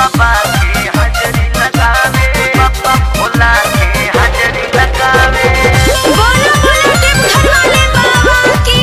बाबा के हाजरी लगावे बाबा भोला के हाजरी लगावे बोलो बोलो देवघर वाले बाबा की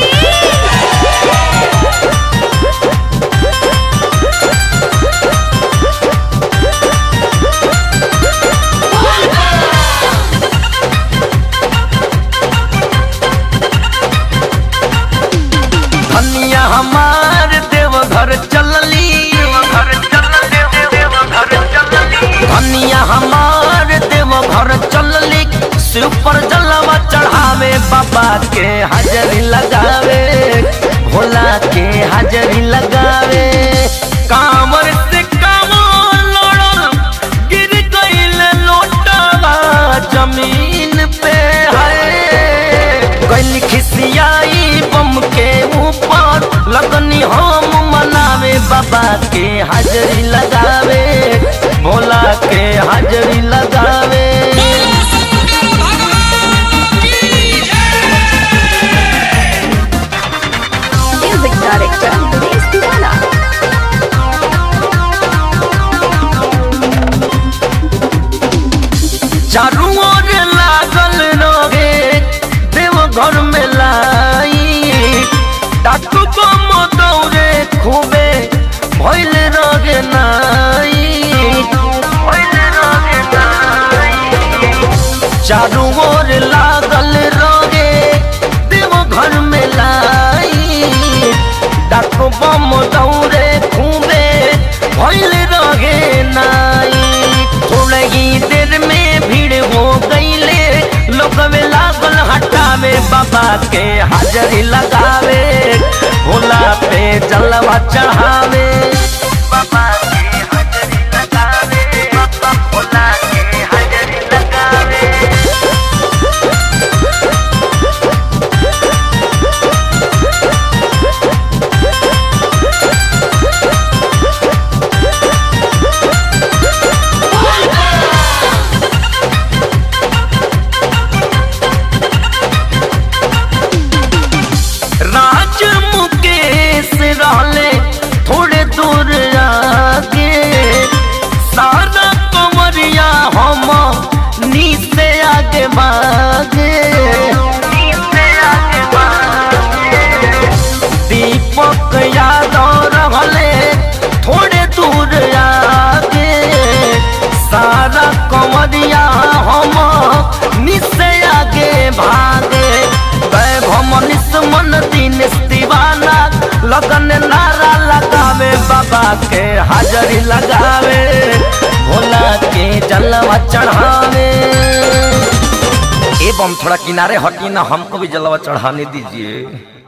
धनिया हमार देवघर चलली देवघर चलली देवघर चलली धनिया हमार देवघर चलली शिव पर जलवा चढ़ावे बाबा के हाजरी लगावे भोला के हाजरी लगावे कांवर से कांवर लड़ल गिर गईल लोटवा जमीन पे है गइल खिसियाई बम के ऊपर लगनी हम मनावे बाबा के हाजरी लगावे भोला के हाजरी लगावे म्यूजिक डायरेक्टर दिनेश दीवाना चारू ओर लागल रहे देव घर में लाई डाकू बम दौरे खूबे भइल रहे नाई भइल रहे नाई चारू ओर लागल रहे देव घर में लाई डाकू बम दौरे खूबे भइल रहे नाई थोड़े ही देर में भीड़ हो गईले लोग में लागल हटावे बाबा के हाजरी लगावे भोला पे जलवा चढ़ावे बाबा के हाजरी लगावे बाबा भोला के हाजरी लगावे राज मुकेश रहले थोड़े दूर आगे सारा कमरिया हम नीचे आगे भागे नीचे आगे भागे दीपक यादव रहले थोड़े दूर आगे सारा कमरिया हम नीचे आगे भागे वैभव मनीष मन दिन दीवाना लगन नारा लगावे बाबा के हाजरी लगावे भोला के जलवा चढ़ावे एवं थोड़ा किनारे हटी ना हमको भी जलवा चढ़ाने दीजिए